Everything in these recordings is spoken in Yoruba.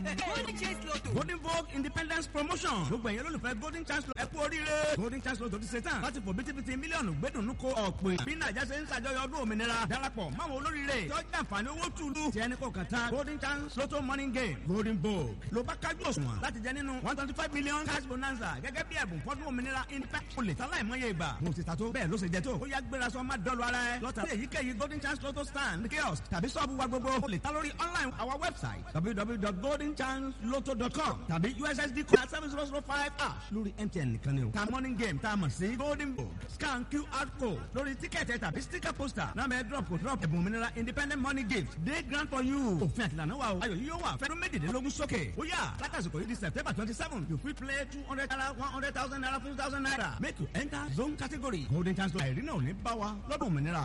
golden chance lotto. golden vogue independence promotion gbogbo ẹ̀yẹ́ lólùfẹ́ golden chance lotto ẹ kú oríire golden chance lotto ti ṣe tán láti fò bítíbitì mílíọ̀nù gbẹ́dùnú ko ọ̀pẹ bí nàìjà ṣe ń ṣàjọyọ̀ ọdún òmìnira darapọ̀ máwọn olóríire tí ó jẹ́ àǹfààní owó túlù tí ẹni kò kàn tán golden chance lotto morning game golden vogue ló bá kájú òṣùwọ̀n láti jẹ nínú one twenty five million cash bonanza gẹ́gẹ́ bí ẹ̀bùn fọ́dún òmìnira independence olè tán láì mọye ìgbà mo ti ta tó bẹ́ẹ̀ ló ṣe jẹ tó ó yá gbéra sọ má dọ́lu ara ẹ lọ́tà sí èyíkéyìí golden chance lotto stand kiosk tàbí sọ́ọ̀bù wa gbogbo olè tán lórí online our website www.goldenchancelotto.com tàbí ussd code seven zero zero five ash lórí mtn nìkan ni o ta morning game tá a mọ̀ sí golden book scan qr code lórí tíkẹ́ẹ̀tì tàbí sticker poster náà bẹ́ẹ̀ drop kò drop ẹ̀bùn òmìnira independent money gift day grant for you òfin àtìlànà wa o ayọ̀ yíyó wà fẹ́ràn méjìdínlógún sókè ó yà látàsíkò yìí di september twenty seven you fit play two hundred naira one hundred thousand naira fifty thousand naira make you enter zone category golden chance àìrí náà ò ní bá wa lọ́dún òmìnira.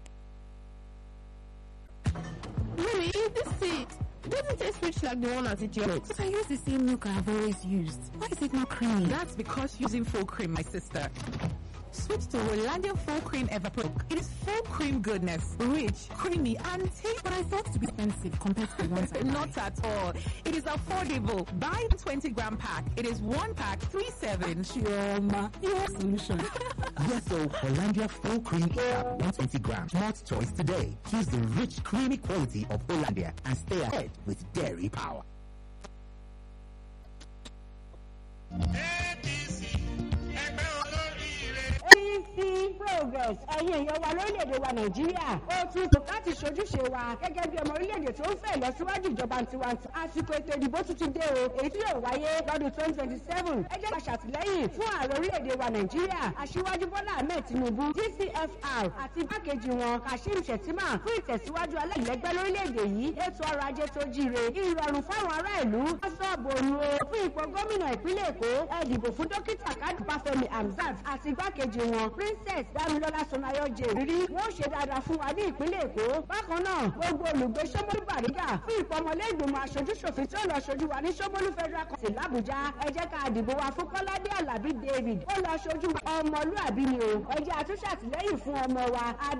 Mommy, this seed doesn't taste rich like the one at Idiots. But I use the same milk I've always used. Why is it not creamy? That's because using full cream, my sister. Switch to Rolandia Full Cream Everpro. It is full cream goodness, rich, creamy, and tasty. But I thought to be expensive compared to the ones I buy. Not at all. It is affordable. Buy the 20 gram pack. It is one pack, three seven. Chioma, your solution. Yes, so Hollandia full cream cap 120 grams. Smart choice today. Choose the rich, creamy quality of Hollandia and stay ahead with dairy power. APC progress ẹ̀yin èèyàn wa lórílẹ̀‐èdè wa nàìjíríà ó tún kò láti ṣojúṣe wa gẹ́gẹ́ bí ọmọ orílẹ̀‐èdè tó ń fẹ́ ìlọsíwájú ìjọba tiwantiwa àsìkò ètò ìdìbò tuntun dé o èyí tí yóò wáyé lọ́dún twenty twenty seven ẹ jẹ́ ká ṣàtìlẹ́yìn fún ààrẹ orílẹ̀‐èdè wa nàìjíríà aṣíwájú bọ́lá ahmed tinubu gcfr àti igbákejì wọn kashim shettima fún ìtẹ̀síwájú aláìlẹ́gbẹ́ lórílẹ̀‐èdè yìí ètò ọrọ̀ ajé tó jíire ìrọ̀rùn fáwọn ará ìlú sọ́ọ̀bù ònu o fún ipò gómìnà ìpínlẹ̀ èkó ẹ dìbò fún dókítà kádù báfẹ́mi hamzat àti igbákejì wọn princess damilola sonayo jèrìrí wọn ṣe dáadáa fún wa ní ìpínlẹ̀ èkó bákan náà gbogbo olùgbé sọmọlú bàrígà fún ìpọmọlẹ́gbìmọ̀ aṣojúṣòfin tí ó lọ ṣojú wa ní sọmọlú federal court làbújá ẹ jẹ́ ká dìbò wa fún kọ́ládé alábí david ó lọ ṣojú ọmọlúàbí ni o ẹ jẹ́ àtúnṣàtìlẹ́yìn fún ọmọ wa